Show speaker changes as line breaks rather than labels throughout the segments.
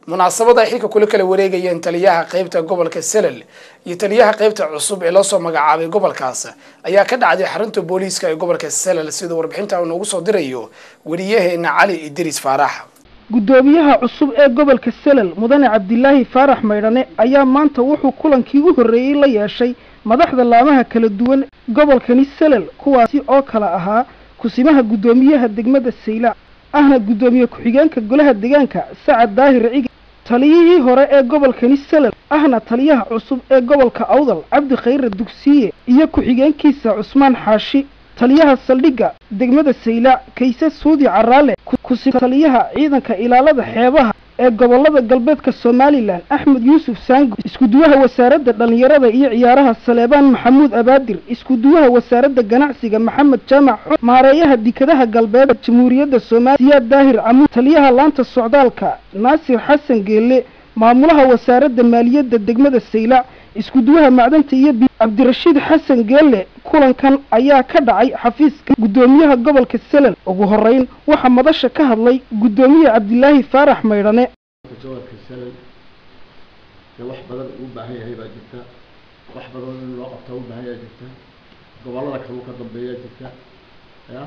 munaasabada ay xilka kula kala wareegayeen taliyaha qeybta gobolka selel iyo taliyaha qeybta cusub ee loosoo magacaabay gobolkaas ayaa ka dhacday xarunta booliiska ee gobolka selel siduu warbixinta noogu soo dirayo weriyaheena cali idriis faarax
guddoomiyaha cusub ee gobolka selel mudane cabdilaahi faarax maydhane ayaa maanta wuxuu kulankii u horreeyey la yeeshay madaxda laamaha kala duwan gobolkani selel kuwaasi oo kala ahaa kusimaha guddoomiyaha degmada saylac ahna guddoomiye ku-xigeenka golaha deegaanka sacad daahir cige taliyihii hore ee gobolkani selel ahna taliyaha cusub ee gobolka awdal cabdi khayre dugsiye iyo ku-xigeenkiisa cusmaan xaashi taliyaha saldhigga degmada saylac kayse suudi caraale kusi taliyaha ciidanka ilaalada xeebaha ee gobolada galbeedka somalilan axmed yuusuf saango iskuduwaha wasaaradda dhallinyarada iyo ciyaaraha saleebaan maxamuud abaadir iskuduwaha wasaaradda ganacsiga maxamed jaamac xo maareeyaha dekadaha galbeed jamhuuriyadda soomaaliya siyaad daahir camuud taliyaha laanta socdaalka naasir xasan geelle maamulaha wasaaradda maaliyadda degmada saylac iskuduwaha macdanta iyo bi cabdirashiid xasan geelle kulankan ayaa ka dhacay xafiiska guddoomiyaha gobolka selel ugu horeyn waxaa madasha ka hadlay guddoomiye cabdilaahi faarax maydhane
gobolka selel dee wax badan uu baahan yahay baa jirta wax badan in loo qabta u baahan yahay jirta gobollada kaluu ka dambeeyaa jirta ya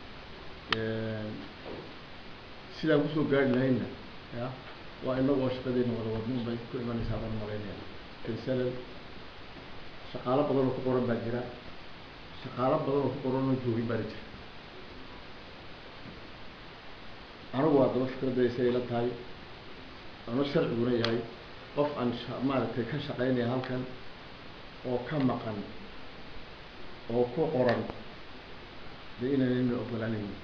sidaan kusoo gaari lahayna ya waa inagoo shaqadeena wada wadnin bay ku imanaysaa baan malaynaya selel shaqaalo badan oo ku qoran baa jira shaqaalo badan oo ku qoran oo joogin baana jira anigu waa daba fikradaysa ila tahay ano sharciguna yahay qof aan maaragtay ka shaqaynaya halkan oo ka maqan oo ku qoran dee inaanayna ogolaanaynin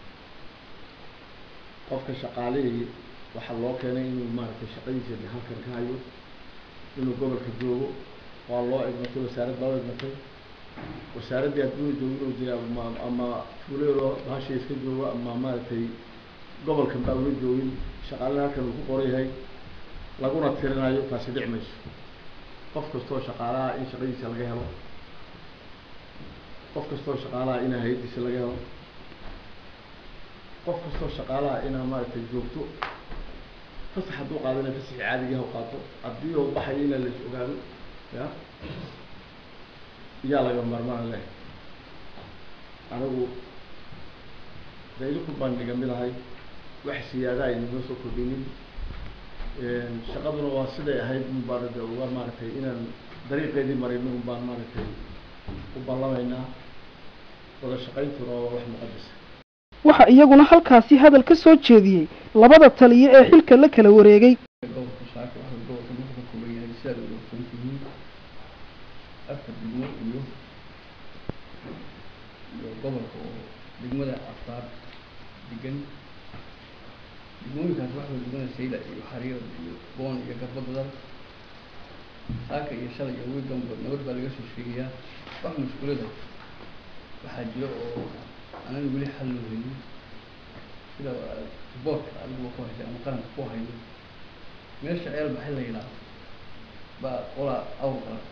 qofka shaqaalihii waxaa loo keenay inuu maaragtay shaqadiisa de halkan ka hayo inuu gobolka joogo waa loo egmatay wasaarad baa u egmatay wasaaraddii adduuna joogin de ama ama fuuleeloo bahasha iska joogo ama maaragtay gobolkan baa una joogin shaqaalada halkan uu ku qoran yahay laguna tirinayo taasi dhic mayso qof kastoo shaqaalaha in shaqadiisa laga helo qof kastoo shaqaalaha ina hay-addiisa laga helo qof kastoo shaqaalaha inaa maaragtay joogto fasax hadduu qaadana fasaxi caadiga ha qaato haddii oo baxayo inaa lais ogaado ya yaa laga maarmaan leh anigu de idinku baan dhiga midahay wax siyaada aynama soo kordhinin shaqaduna waa siday ahayd un baan de uga maaragtay inaan dariiqeedii marayno un baan maaragtay u ballamaynaa wada shaqayntuna waa wax muqadasa
waxaa iyaguna halkaasi hadal ka soo jeediyey labada taliye ee xilka la kala wareegay
gobolka shaaka waxa gobolka wuxuu ka kooban yahay sidaad uga ogsoon tihiin afar degmo iyo iyo gobolka oo degmada afraad degan degmooyinkaas waxa degmada sayla iyo xariir iyo boon iyo garbadadal saaka iyo shalay iyo wiiganba nabad baa laga soo sheegayaa wax mashkuulada waxaa jira oo anaga weli xal loo helin sida boorka adiguba ku haysa ama qaranka ku hayno meesha ceel baxay la yidhaahdo baa qolaa awr qala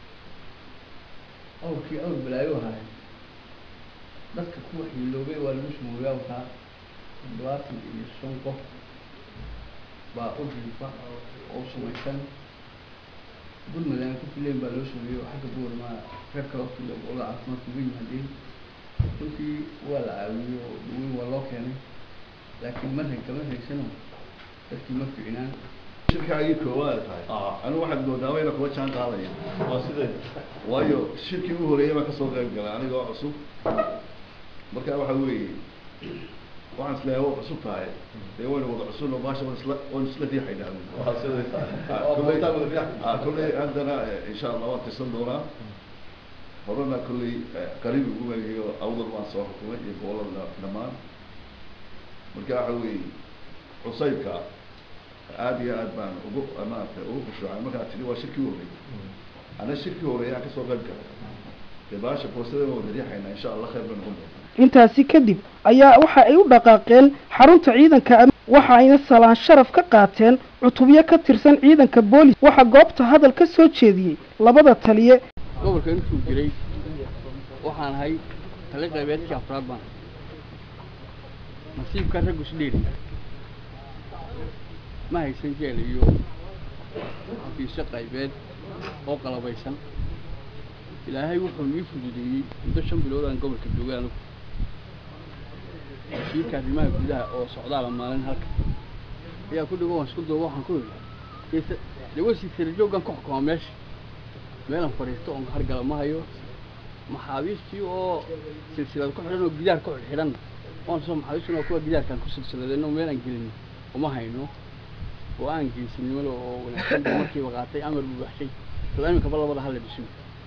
awrkii awr balaayo haaya dadka ku waxyiloobay waa lagu sumooyaa wataa toddobaatan iyo shan qof baa u jiifa oo sumaysan gurmadaan ku fileen baa loo sameeyey oo xagga buurmaa reer kale waqtiga ola caafimaadka uga yimaadeen runtii waa la caawiyey oo dhaweyn waa loo keenay laakiin marran kama haysano dadkii ma fiicnaan
shirkaagii koowaad tahay anigu waxaad moodaa wayna kuwa jaan qaadaya waa sidee waayo shirkii ugu horeeyay baan kasoo qayb galay anigoo cusub marka waxa weeye waxaan isleeyahay waa cusub tahay dee wayna wada cusub oo baasha waan isla waan isla riixaynaa waa sidee tahay kolley haddana insha allah waan tirsan doonaa horena kolley qariib ugu weegayo awdal baan soo xukumay iyo gobolada dhammaan marka waxa weeye cusaybka aada iyo aad baan ugu maaragtay ugu khushuucay markaa tiri waa shirkii horeeyay ana shirkii horeeyay aan kasoo qayb galay dee baasha boostada waan wada riixaynaa insha allah khayr bay noqon doontaa
intaasi kadib ayaa waxa ay u dhaqaaqeen xarunta ciidanka am waxa ayna salaan sharaf ka qaateen cutubyo ka tirsan ciidanka boolis waxaa goobta hadal ka soo jeediyey labada taliye
gobolka intuu jiray waxaan ahay tali qaybeedkii afraad baan nasiibka raggu isdheeri ma haysan jeel iyo xafiisyo qaybeed oo qalabaysan ilaahay wuxuu nii fududeeyey muddo shan bilood aan gobolka joogay anigu wasiirka arrimaha gudaha oo socdaala maalin halka ayaa ku dhigo waan isku duuba waxaan ku yidhi dee wasiir sirajoogan ku xukumaa meesha meelan fadhiisto oon hargala ma hayo maxaabiistii oo silsilad ku xidhan oo gidaar ku xidhan waan soo maxaabiistuna kuwa gidaarkaan ku silsiladeen oo meel aan gelin uma hayno oo aan geysinimada oo wanaagsan buu markiiba qaatay amar buu baxshay sida iminkaba labada hal la dhisin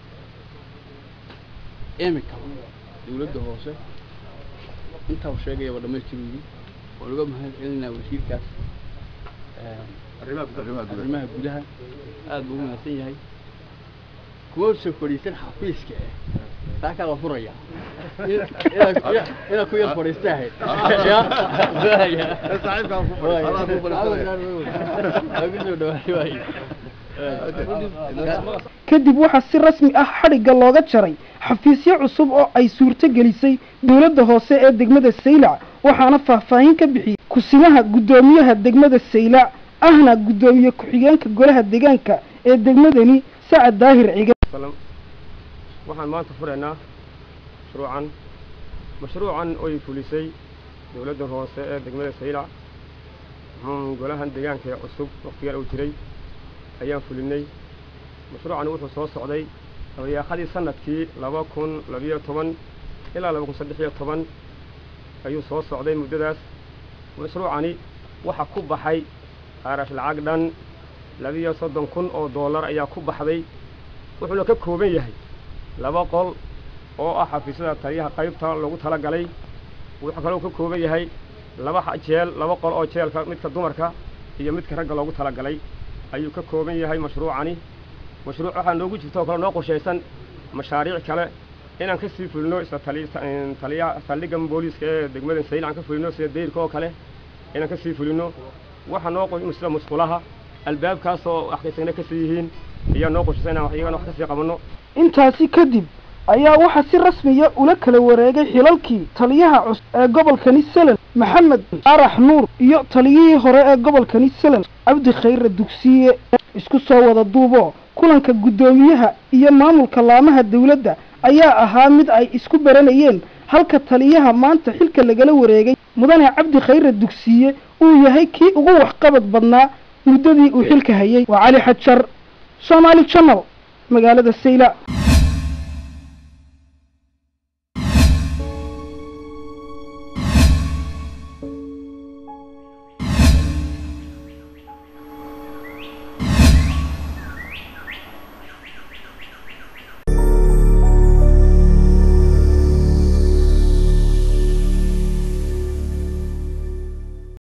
iminkaba dawladda hoose intaa uu sheegayaba dhammaystiruyi waan uga mahad celinaa wasiirkaas arrimaha gudaha aad buu u mahadsan yahay kuma soo fadhiisan xafiiska eh saakaa la furaya inaad ku yar fadhiista ahayd
kadib waxaa si rasmi ah xadhigga looga jaray xafiisyo cusub oo ay suurto gelisay dowladda hoose ee degmada saylac waxaana faahfaahin ka bixiyey kusimaha guddoomiyaha degmada saylac ahna guddoomiye ku-xigeenka golaha deegaanka ee degmadani sacad daahir cige
waxaan maanta furaynaa mashruucan mashruucan oy fulisay dowladda hoose ee degmada saylac golahan deegaanka ee cusub wakhtigan uu jiray ayaan fulinay mashruucan wuxuu soo socday dabayaaqadii sanadkii laba kun labiyo toban ilaa laba kun saddex iyo toban ayuu soo socday muddadaas mashruucani waxa ku baxay qaarash lacag dhan labiyo soddon kun oo dollar ayaa ku baxday wuxuuna ka kooban yahay laba qol oo ah xafiisyada taliyaha qaybta lagu tala galay wuxuu kaloo ka kooban yahay laba jeel laba qol oo jeelka midka dumarka iyo midka ragga loogu tala galay ayuu ka kooban yahay mashruucani mashruuc waxaa noogu jirta oo kale noo qorshaysan mashaariic kale inaan ka sii fulino isla taliyaha saldhigga booliiska ee degmada sayl aan ka fulino sida dayrka oo kale inaan ka sii fulino waxaa noo sida musqulaha albaabkaasoo waxkaysagna ka sii yihiin ayaa noo qorshaysan inaan iyagana wax ka sii qabanno
intaasi kadib ayaa waxaa si rasmiya ula kala wareegay xilalkii taliyaha cusub ee gobolkani selel maxamed arax nuur iyo taliyihii hore ee gobolkani selel cabdi khayre dugsiye isku soo wada duubo kulanka guddoomiyaha iyo maamulka laamaha dawladda ayaa ahaa mid ay isku baranayeen halka taliyaha maanta xilka lagala wareegay mudane cabdi khayre dugsiye uu yahay kii ugu waxqabad badnaa muddadii uu xilka hayay waa cali xajar soomaali janal magaalada sayla